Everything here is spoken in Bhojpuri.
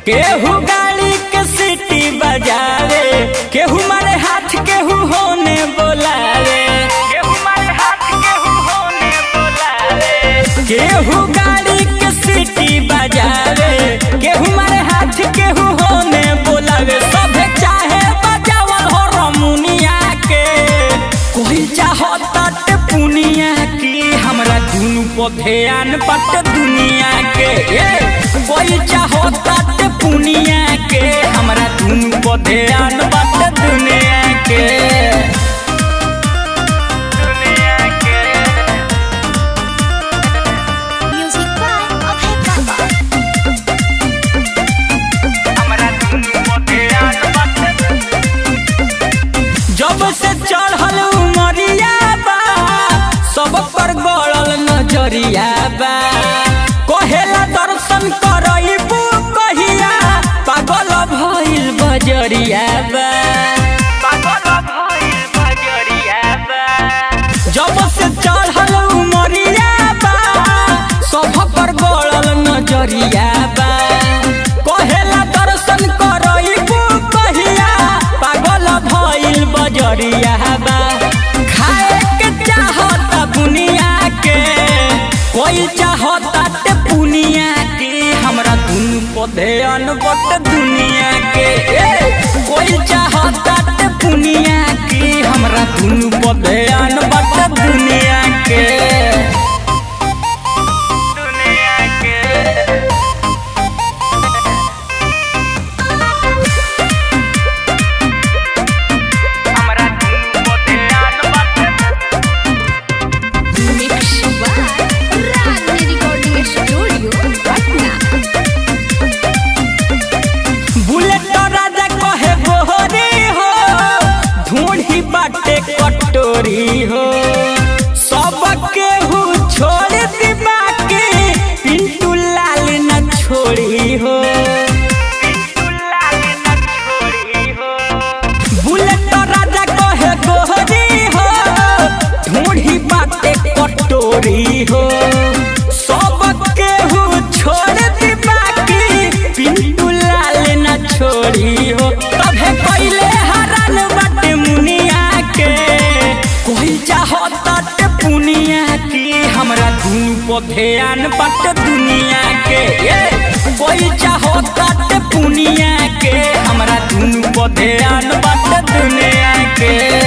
केहू गाड़ी के सीटी बजावे केहू मारे हाथ केहू होने बोलावे केहू मारे हाथ केहू होने बोलावे केहू गाड़ी के सीटी बजावे केहू मारे हाथ केहू होने बोलावे सभे चाहे बजावल हो रमुनिया के कोई चाहता ते पुनिया की हमरा दुनु पर ध्यान बट दुनिया के ए कोई चाहता ते पुनिया के हमरा दुनु पर ध्यान बट दुनिया के दुनिया के Music by Abhay Baba. हमरा दुनु पर ध्यान बट जब से चढ़ल उमरिया बा सब पर गड़ल नजरिया बा कहेला दर्शन करइबू कहिया पागल भइल बजरिया बा पागल भइल बजरिया बा जब से चढ़ल उमरिया बा सब पर गड़ल नजरिया बा कहेला दर्शन करइबू कहिया पागल भइल बजरिया बा खाए के चाहता दुनिया के कोई चाहता ते पुनिया के हमरा दुनु पधे अनबट दुनिया के ए, कोई चाहता ते पुनिया के हमरा दुनु पधे अनबट दुनिया के दुनिया के हमरा दुनु पधे अनबट Mix by Ragni Recording Studio, Patna. Bullet राजा कहे गोहरी हो ढूंढी बाटे कटोरी हो सब केहू छोड़ दी बाकी पिंटू लाल न छोड़ी हो बुलेट राजा कहे गोहरी हो ढूंढी बाटे कटोरी हो सब केहू छोड़ दी बाकी पिंटू लाल न छोड़ी हो तभे पहले हरन बाटे मुनिया के कोई चाहता ते पुनिया की हमरा दुनु पर ध्यान बट दुनिया के ए, कोई चाहता ते पुनिया के हमरा दुनु पर ध्यान बट दुनिया के